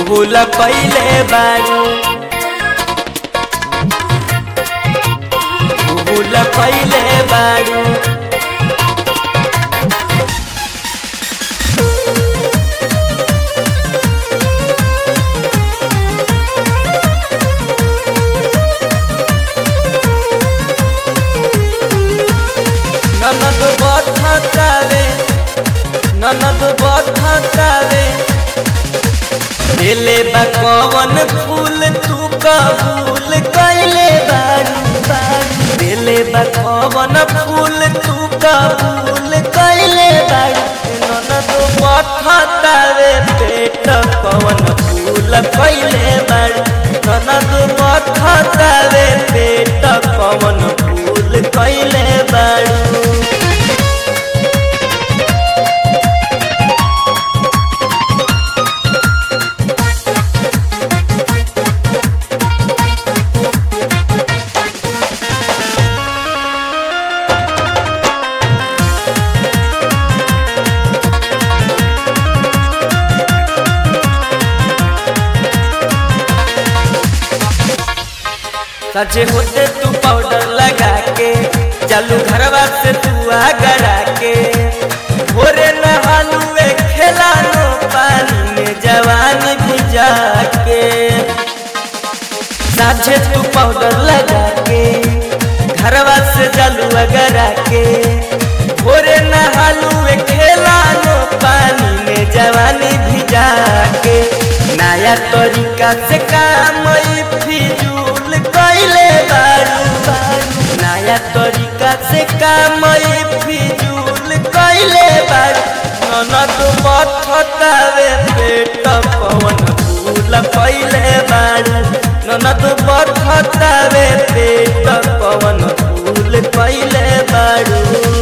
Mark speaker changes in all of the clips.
Speaker 1: भूल पहिले बारू भूल पहिले बारू ननद बधतावे ननद बधतावे दिले बा कवन फूल तू कबूल कैले बारू बारू दिले बा कवन फूल तू कबूल कैले बारू ननद बधतावे पेट कवन फूल कैले बारू ननद बधतावे पेट कवन फूल कैले बारू सजे होते तू पाउडर लगा के चालू घरवा से तू आगरा के भोरे नहालू खेला नो पानी में जवानी भिजा के साझे तू पाउडर लगा के घरवा से चालू अगरा के भोरे नहालू खेला नो पानी में जवानी भिजा के नया तरीका से काम ई फिजूल कैले बारू बारू नया तरीका से काम ई फिजूल कैले बारू ननद बथतावे पेट पवन फूल कैले बारू ननद बथतावे पेट पवन फूल कैले बारू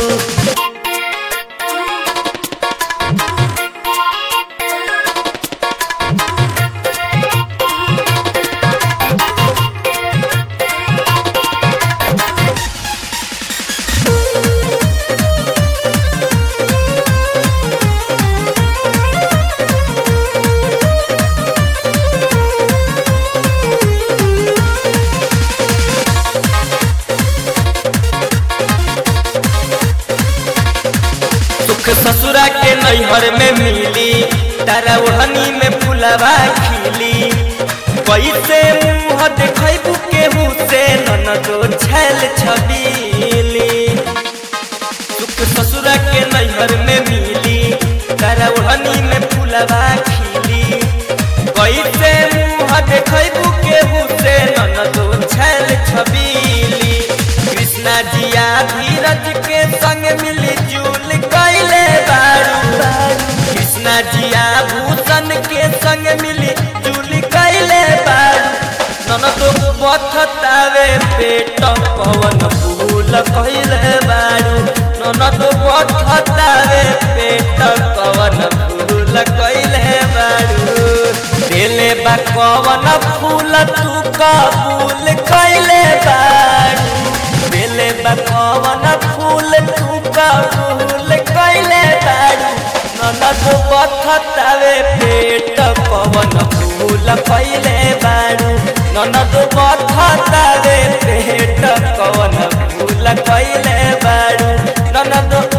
Speaker 1: सुख ससुरा के नैहर में मिली तारा ओढ़नी में फुलवा खिली कैसे मुँह देखबू केहू से ननदो छैल छबीली सुख ससुरा के नैहर में मिली तारा ओढ़नी में फुलवा खिली कैसे मुँह देखबू केहू से ननदो छैल छबीली कृष्णा जिया धीरज के संग मिली जुल कैले बारू कृष्णा जिया भूषण के संग मिली जुल कैले बारू ननदो बथतावे पेट पवन फूल कैले बारू ननदो बथतावे पेट पवन फूल कैले बारू दिले बा कवन फूल तू कबूल कैले बारू दिले बा कवन फूल तू कबूल कैले बारू ननद बथतावे पेट पवन फूल कैले बारू ननद बथतावे पेट पवन फूल कैले बारू ननद